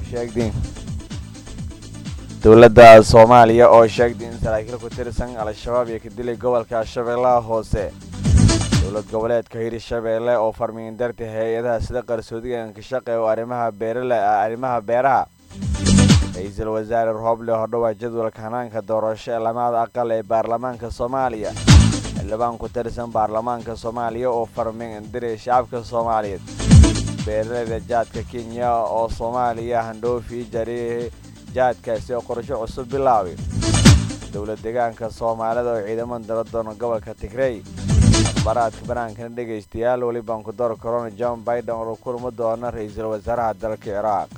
sheegday dowladda soomaaliya oo sheegday in saraakiil ku tirsan al-shabaab iyo ka dilay gobolka shabeellaha hoose dowlad goboleedka hirshabeelle oo farmiin darta hay-adaha sida qarsoodiga inkashaqe oo arrimaha beerale arrimaha beeraha ra-iisul wasaare rooble hodhowaa jadwalka hanaanka doorasho ee lamada aqal ee baarlamaanka soomaaliya xildhibaan ku tirsan baarlamaanka soomaaliya oo farmiin diray shacabka soomaaliyeed beeraleyda jaadka kenya oo soomaaliya handhoofi jari jaadkaasi oo qorsho cusub bilaabay dowlad deegaanka soomaalida oo ciidaman dala doona gobolka tigrey akhbaaraadka banaankana dhegaystayaal welibaan ku door corona john biden oo kulma doona ra-iisul wasaaraha dalka ciraaq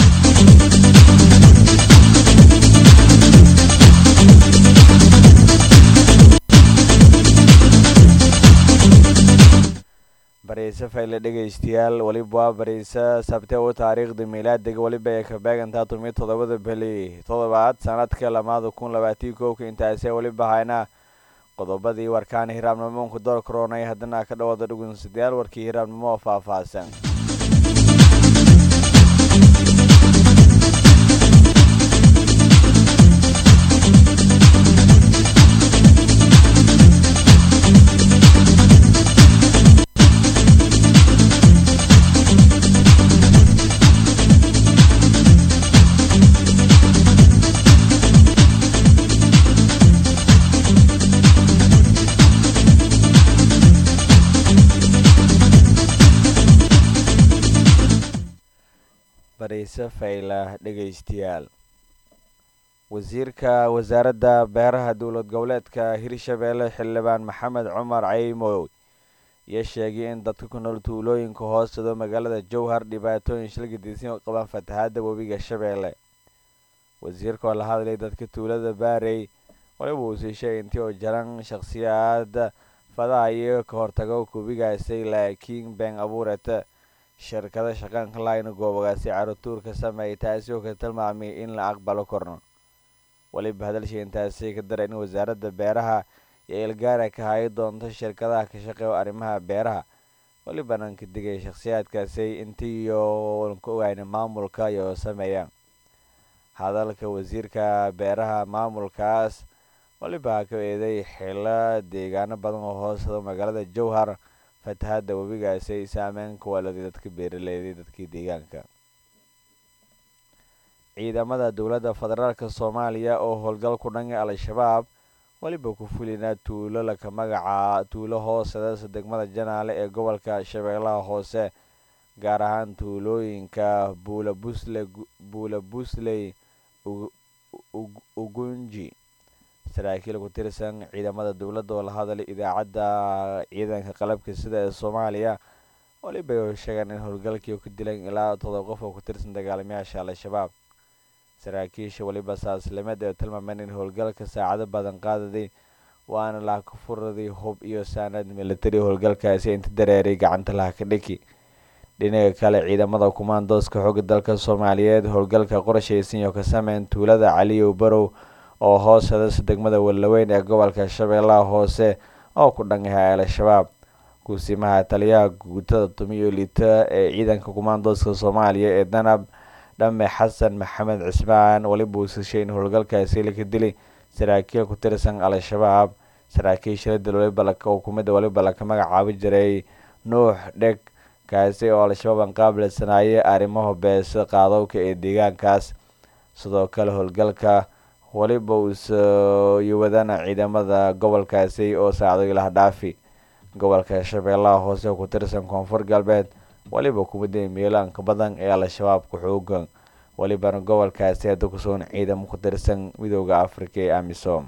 bariise fayle dhegaystayaal weliba waa bariise sabte u taariikhda miilaadiga weliba ay ka beegantaa tumiyo toddobada beli toddobaad sanadka lamaada kun labaatii koobka intaasee weliba hayna qodobadii warkaana hiraabnimoonku door koronay haddana ka dhawada dhugunsidayaal warkii hiraabnimo oo faahfaahsan bariise fayla dhegaystayaal wasiirka wasaaradda beeraha dowlad goboleedka hirshabeelle xildhibaan maxamed cumar caymow iyo sheegay in dadka ku nool tuulooyinka hoostado magaalada jowhar dhibaatooyin shilgadiisin u qabaan fatahaada webiga shabeelle wasiirka oo la hadlay dadka tuulada baarey waliba uu sii sheegay intii oo jaran shakhsiyaad fadaha iyo ka hortago kubigaasay laakiin been abuurata shirkada shaqaanka layna goobagaasi carutuurka sameeyay taasi oo ka tilmaamay in la aqbalo korno weliba hadalshii intaasi ka dara in wasaaradda beeraha iyo ilgaara ka hayi doonto shirkadaha ka shaqeeyo arrimaha beeraha welibana ka digay shakhsiyaadkaasi intiiyo ka ogayna maamulka iyo sameeyaan hadalka wasiirka beeraha maamulkaas weliba ka eeday xilo deegaano badan oo hoosada magaalada jowhar fatahaada webigaasi ay saameyn ku waladay dadka beeraleyday dadkii deegaanka ciidamada dowladda federaalk soomaaliya oo howlgal ku dhangay al-shabaab weliba ku fulinaa tuulo laka magaca tuulo hoosedas degmada janaale ee gobolka shabeellaha hoose gaar ahaan tuulooyinka buula busle buula busley ugunji saraakiil ku tirsan ciidamada dowladda oo la hadlay idaacadda ciidanka qalabka sida ee soomaaliya weliba ay sheegaan in howlgalkii ku dilan ilaa todoba qof oo ku tirsan dagaalamayaasha al-shabaab saraakiisha weliba saaslimed ee tilmaameen in howlgalka saacado badan qaadaday waana laha ka furaday hub iyo saanad militari howlgalkaasi inta dareeray gacanta laha ka dhiki dhinaca kale ciidamada kumaandooska xooga dalka soomaaliyeed howlgalka qorshaysan iyo ka sameyn tuulada caliyow barow oo hoosedas degmada wallaweyn ee gobolka shabeellaha hoose oo ku dhangahay al-shabaab guusimaha taliyaha guutada tumiyo liita ee ciidanka kumaandooska soomaaliya ee danab dhame xasan maxamed cismaan weliba uu sishay in howlgalkaasi laka dilay saraakiil ku tirsan al-shabaab saraakiisha la dil waliba oo kumida waliba laka magacaabi jiray nuux dheg kaasi oo al-shabaab aan qaabilsanaaye arrimaha beesa qaadowka ee deegaankaas sidoo kale howlgalka weliba uusiyo wadana ciidamada gobolkaasi oo saacdo ilaha dhaafi gobolka shabeellaha hoose ku tirsan koonfur galbeed weliba kumida meelaanka badan ee al-shabaab ku xoogan welibana gobolkaasi hadda kusugan ciidamo ku tirsan midooda afrika ee amisom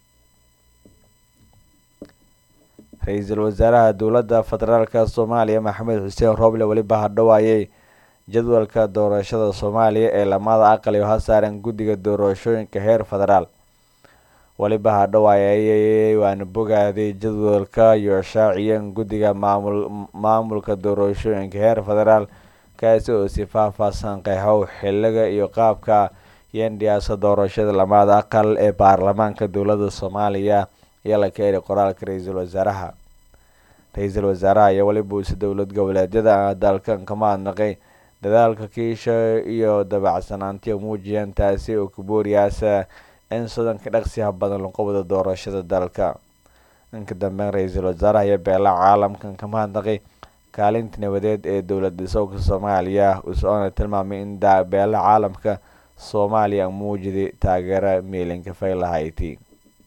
ra-iisul wasaaraha dowladda federaalk soomaaliya maxamed xuseen rooble weliba hadhowaayay jadwalka doorashada soomaaliya ee lamada aqal iyo hasaaran guddiga doorashooyinka heer federaal weliba hadhowaayay waana bogaaday jadwalka iyo shaaciyeen guddiga maamul maamulka doorashooyinka heer federaal kaasi oo si faahfaahsan qeexow xiliga iyo qaabka yendhiyaasa doorashada lamada aqal ee baarlamaanka dowladda soomaaliya iyo la keenay qoraalka ra-iisul wasaaraha ra-iisul wasaaraha ayaa weliba usi dowlad goboleedyada dalkan ka mahadnaqay dadaalka kiisha iyo dabacsanaantiyo muujiyeen taasi oo kubooriyaasa in sodanka dhaqsiha badan lanqobada doorashada dalka inka dambeyn ra-iisul wasaaraha iyo beelaha caalamkan ka mahadnaqay kaalinta nabadeed ee dowlad dhisowka soomaaliya usoona tilmaamay in beelaha caalamka soomaaliya muujiday taageera miilinka faylahayti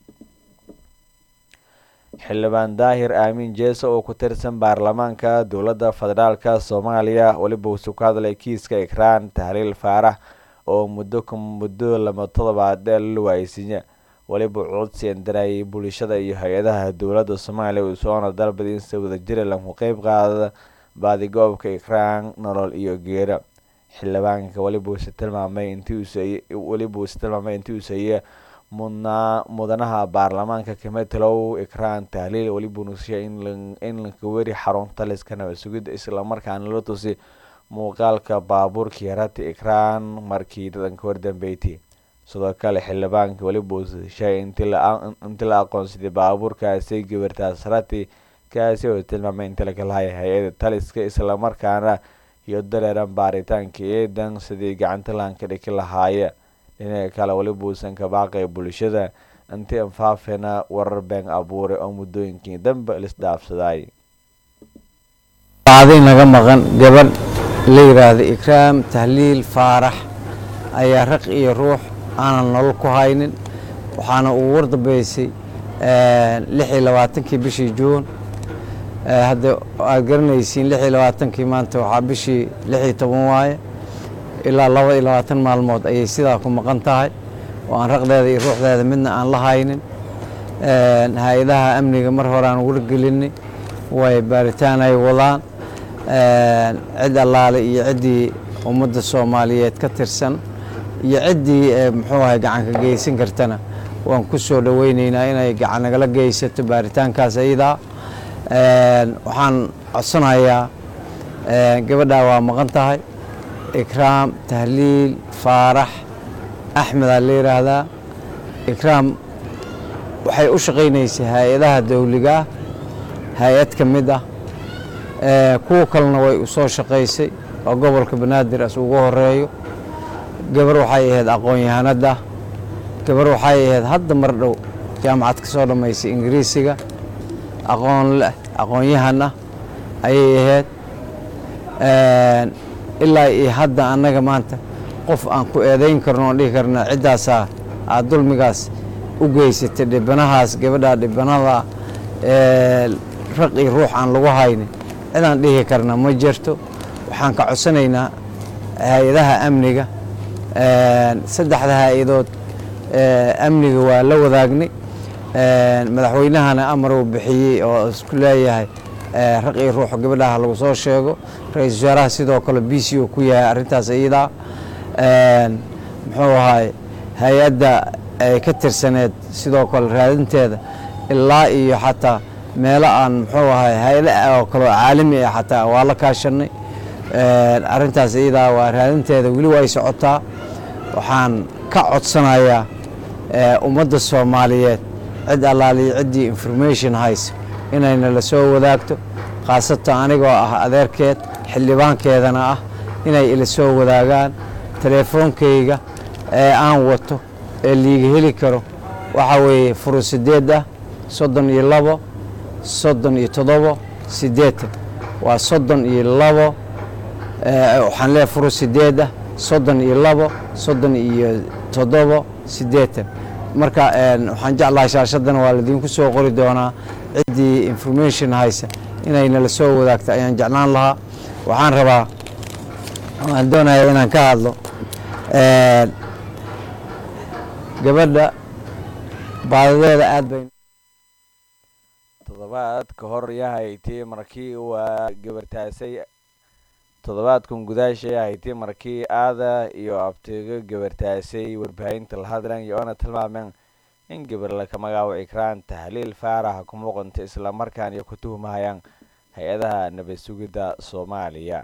xildhibaan daahir aamin jeeso oo ku tirsan baarlamaanka dowladda federaalka soomaaliya weliba uusuu ka hadlay kiiska ikraan tahliil faarax oo muddo muddo lama todobaad la waaysiiya weliba codsiyan darayay bulshada iyo hay-adaha dowladda soomaaliya uusoona dalbada in si wadajira lagu qeyb qaada baadigoobka ikraan nolol iyo geera xildhibaanka weliba uuse tilmaamay intiweliba uuse tilmaamay intii uu seeye mudnaa mudanaha baarlamaanka kametelow ikraan tahliil weliba nusisha in lankaweri xarunta liska nabad sugidda islamarkaana la tusi muuqaalka baabuurkii rati ikraan markii dadanka wardambeyti sidoo kale xildhibaanka weliba uusishay intii la aqoonsaday baabuurkaasi gabartaas rati kaasi oo tilmaamay inta laga lahaya hay-ada taliska islamarkaana iyo dareeran baaritaanka eedan sidii gacanta laanka dhiki lahaaya dhinaca kale weliba uusan ka baaqay bulshada intii anfaafena warar been abuuray oo muddooyinkii dambe lisdhaafsaday adin naga maqan gabadh la yidhaahda ikraam tahliil faarax ayaa raq iyo ruux aanan nolol ku haynin waxaana uu wardambeysay lix iyo labaatankii bishii juun hadda aad garanaysiin lix iyo labaatankii maanta waxaa bishii lix iyo toban waaye ilaa laba iyo labaatan maalmood ayay sidaa ku maqan tahay oo aan raqdeeda iyo ruuxdeeda midna aan la haynin hay-adaha amniga mar hore aan wargelinay way baaritaan ay wadaan cid allaale iyo ciddii ummadda soomaaliyeed ka tirsan iyo ciddii muxuu ahay gacan ka geysan kartana waan ku soo dhoweyneynaa inay gacan nagala geysato baaritaankaas ayadaa waxaan codsanayaa gabadhaa waa maqan tahay ikraam tahliil faarax axmedaa la yidhaahdaa ikraam waxay u shaqaynaysay hay-adaha dowligaah hay-ad ka mid ah kuwa kalena way u soo shaqaysay oo gobolka banaadir as ugu horeeyo gabar waxay ahayd aqoon-yahanada gabar waxay ahayd hadda mar dhow jaamacad ka soo dhammaysay ingiriisiga aqoon leh aqoon-yahan ah ayay ahayd ilaa iyo hadda annaga maanta qof aan ku eedayn karno oon dhihi karna ciddaasaa aad dulmigaas u geysatay dhibanahaas gabadhaa dhibanada raq iyo ruux aan lagu haynin cidaan dhihi karna ma jirto waxaan ka codsanaynaa hay-adaha amniga saddexda hay-adood amniga waa la wadaagnay madaxweynahana amar uu bixiyey oo isku leeyahay raq iyo ruux gabadhaha lagu soo sheego ra-iisul wasaaraha sidoo kale b c u ku yahay arrintaas iyadaa muxuu ahaay hay-adda ay ka tirsaneed sidoo kale raadinteeda ilaa iyo xataa meelo aan muxuu ahay hay-ada oo kaleo caalami ah xataa waa la kaashanay arrintaas iyadaa waa raadinteeda weli way socotaa waxaan ka codsanayaa ummadda soomaaliyeed cid allaaliyo ciddii information haysa inayna la soo wadaagto khaasatan anigoo ah adeerkeed xildhibaankeedana ah inay ila soo wadaagaan teleefoonkayga ee aan wato ee liiga heli karo waxaa weeye furu sideed ah soddon iyo labo soddon iyo toddobo siddeetan waa soddon iyo labo waxaan leeyahay furu sideed ah soddon iyo labo soddon iyo toddobo siddeetan marka waxaan jeclahay shaashaddana waa ladiinku soo qori doonaa ciddii information haysa inayna la soo wadaagto ayaan jeclaan lahaa waxaan rabaa waan doonaya inaan ka hadlo gabadha baadadeeda aad bay toddobaad ka hor yahaytii markii waa gabartaasay toddobaadkan gudaasha yahaytii markii aada iyo abtigo gabartaasay warbaahinta la hadlan iyo oona tilmaameen in gabar laka magaabo ikraan tahliil faaraxa ku muuqanta islamarkaan iyo ku tuhmahayaan hay-adaha nabad sugidda soomaaliya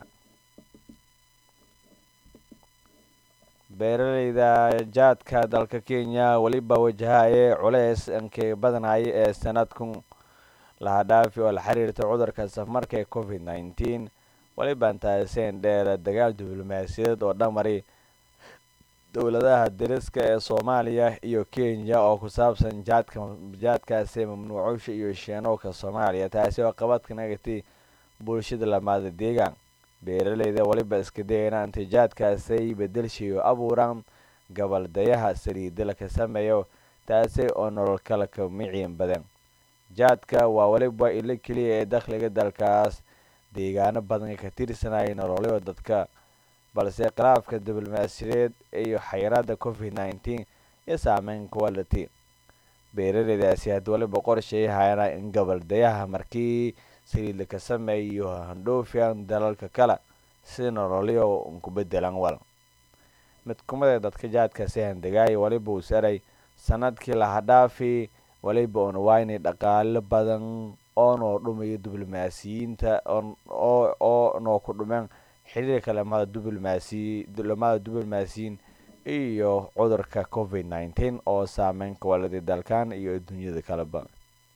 beeraleyda jaadka dalka kenya weliba wajahaye culeys inkay badanaya ee sanadkan laha dhaafi oo la xiriirta cudurka safmarka ee covid nneteen walibaan taaseen dheer dagaal diblomaasiyadeed oo dhamari dowladaha dariska ee soomaaliya iyo kenya oo ku saabsan jaadka jaadkaasi mamnuucowsha iyo sheenowka soomaaliya taasi oo qabadka nagatay bulshada lamaada deegaan beeraleyda waliba iska dayana intay jaadkaasay bedelshayo abuuraan gabaldayaha saliidala ka sameeyo taasi oo nolol kala ka miciin badan jaadka waa waliba ilo keliya ee dakhliga dalkaas deegaano badan ka tirsanaya nololyo dadka balse khilaafka diblomaasiyadeed iyo xayiraada covid nneteen iyo saameyn quality beeraleydaasi had waliba qorshay hayana in gabaldayaha markii saliidla ka sameeyo handhoofiyan dalalka kale si nololyo ku bedelan wal mid kumida dadka jaadkaasi handagaaya waliba uu saray sanadkii lahadhaafi waliba una waynay dhaqaalo badan oo noo dhumayo diblomaasiyiinta oo noo ku dhumeen xiriirka lamada diblomaasi lamada diblomaasiyiin iyo cudurka covid nneteen oo saameyn ka waladay dalkan iyo adduunyada kaleba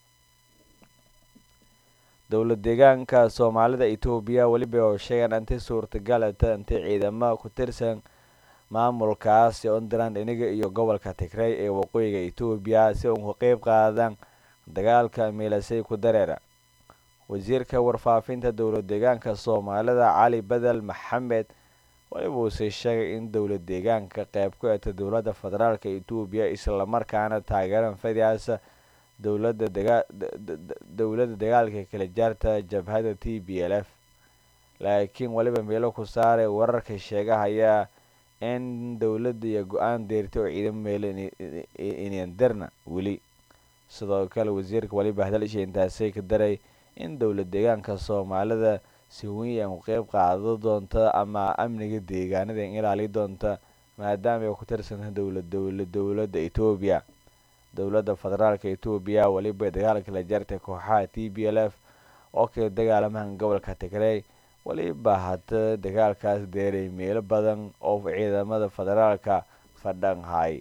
dowlad deegaanka soomaalida etoobiya weliba oo sheegaan intay suurtagalata intay ciidamo ku tirsan maamulkaasi ontland iniga iyo gobolka tigray ee waqooyiga etoobiya si uun ka qeyb qaadaan dagaalka miilasay ku dareera wasiirka warfaafinta dowlad deegaanka soomaalida cali bedel maxamed waliba uuse sheegay in dowlad deegaanka qeyb ku eta dowladda federaalk etoobiya islamarkaana taageeran fadiasa dowlada dowladda dagaalka kala jaarta jabhada t b l f laakiin waliba meelo ku saaray wararka sheegahaya in dowladda iyo go-aan deertay oo ciidamo meelo inyandirna weli sidoo kale wasiirka waliba hadalsha intaasay ka daray in dowlad deegaanka soomaalida si weyn ku qeyb qaado doonta ama amniga deegaanada ilaali doonta maadaama ay ku tirsantahay dowlad dowlad dowladda etoobiya dowladda federaalk etoobiya weliba dagaalka la jartay kooxaha t b l f oo kala dagaalamahan gobolka tigray weliba hada dagaalkaas deeray meelo badan oo ciidamada federaalka fadhanhay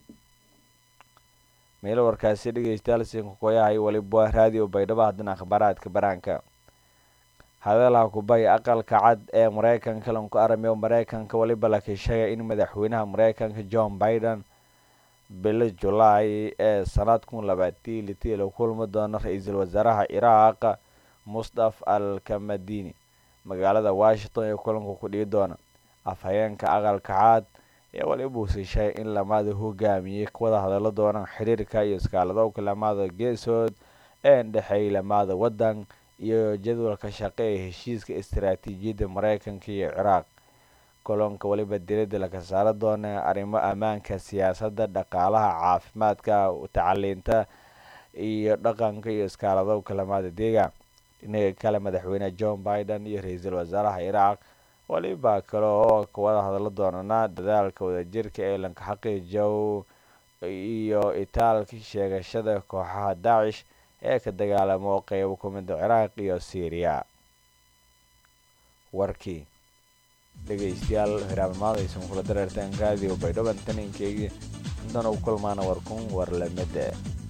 meelo warkaasi dhegeystayaal sinkukoyahay waliba raadiyo baydhabo haddana akhbaaraadka baraanka hadalaha kubay aqalka cad ee mareykanka lanku aramiyo mareykanka waliba laka sheegay in madaxweynaha mareykanka john biden bilo julaay ee sanad kun labaati litii la kulmi doono ra-iisul wasaaraha ciraaq mustaf al kamadini magaalada washington ee kulanka ku dhigi doona afhayeenka aqalka cad ee waliba uuse sheegay in lamada hogaamiyey wada hadalo doonaan xiriirka iyo iskaaladowka lamada geesood ee dhexeeyay lamada wadan iyo jadwalka shaqe ee heshiiska istaraatiijiyadda mareykanka iyo ciraaq kolonka waliba diradda laga saaro doona arrimo ammaanka siyaasadda dhaqaalaha caafimaadka tacaliinta iyo dhaqanka iyo iskaaladowka lamada deegaan dhinaga kale madaxweyne john biden iyo ra-iisul wasaaraha ciraaq waliba kale oo kawada hadalo doonana dadaalka wadajirka ee lanka xaqiijow iyo itaalka sheegashada kooxaha daacish ee ka dagaalamo qeybo kumida ciraaq iyo syriya warkii dhegeystayaal hiraabnimaadaysan kula dareertaan raadiyo baydhaban taninkeygii intan u kulmaana warkun war lamida